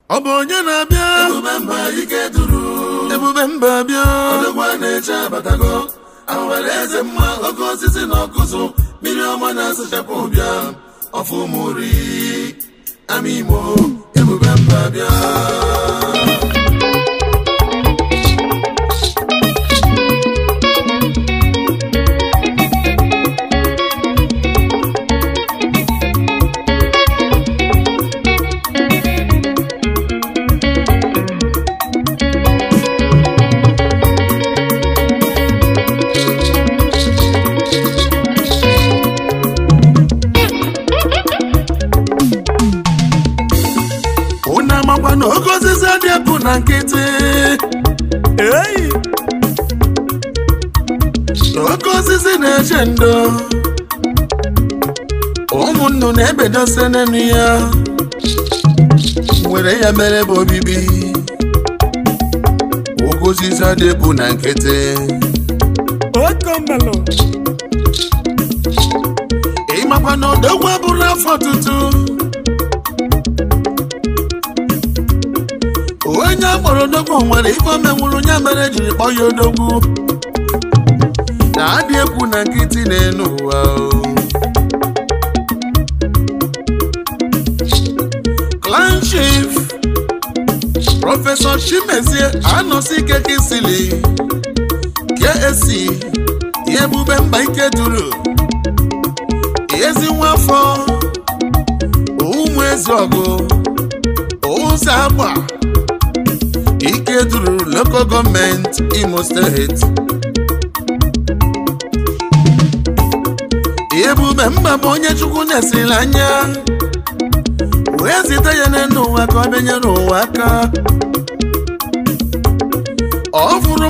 ọ bụ onye na-abịa ebube mba ike duru ebube mba bịa odogwa na-eche abatago awara eze mma oke osisi na ọkụzụ mmiri ọma na-asụchapụ ụbịa ọfụmuri ama imo ebube mba bịa unu amakwa na oke osisi dị epụ na nkịtị Ei! oke osisi na-eche ndo ụmụnnu na-ebedosi n'enu ya were ya mere bụ obibi oke osisi dị epụ na nkịtị Okomelo! ịmakwa na odogwu abụrụ afọ tutu onye akpọrọ odogwu nwere ife o menwuru ya mere jiri kpọọ ya odogwu na-adị ekwu na nkịtị n'elu ụwa o. clan chief prọfesọ chimezie anọsi ike kisili ksc ebube mba ike duru ezi nwafọ ụmụ ezi ọgụ ụzọ agba ike duru local gọọmenti imo steeti ebube mba bụ onye chukwu na-esiri anya wee zite ya n'elu ụwa ka ọ bịanyere ụwa aka ọ fụrụ